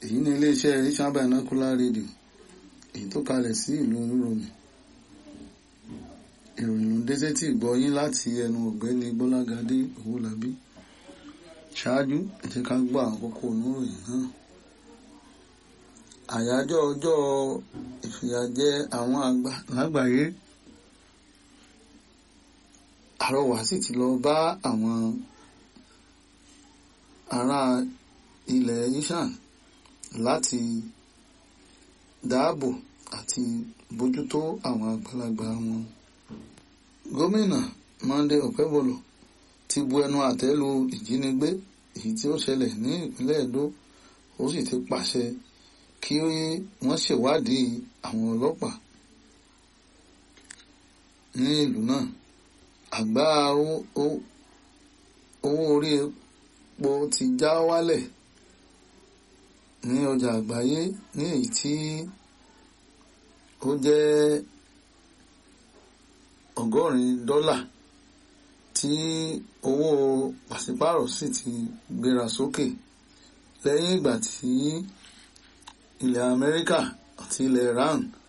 èyí ni iléeṣẹ́ Asian Binocular Radio èyí tó kalẹ̀ sí ìlú oníròyìn ìròyìn ló ń dé sétí ìgbọ́yín láti ẹnu ọ̀gbẹ́ni Bọ́lágadé Owólabí ṣáájú ẹ jẹ́ ká gbọ́ àkókò oníròyìn náà àyájọ́ ọjọ́ ìfìyàjẹ àwọn àgbà lágbàáyé àrọwà sì ti lọ bá àwọn ará ilẹ̀ Ishan láti dáàbò àti bójútó àwọn àgbàlagbà wọn. gómìnà Monday Okebolo ti bu ẹnu àtẹ́ lu ìjínigbé èyí tí ó ṣẹlẹ̀ ní ìpínlẹ̀ Edo ó sì ti pàṣẹ kí wọ́n ṣèwádìí àwọn ọlọ́pàá ní ìlú náà àgbá owó orí epo ti já wálẹ̀ ní ọjà àgbáyé ní èyí tí ó jẹ́ ọgọ́rin dọ́là tí owó pàṣípàrọ̀ sì ti gbéra sókè lẹ́yìn ìgbà tí ilẹ̀ Amẹ́ríkà àti ilẹ̀ Iran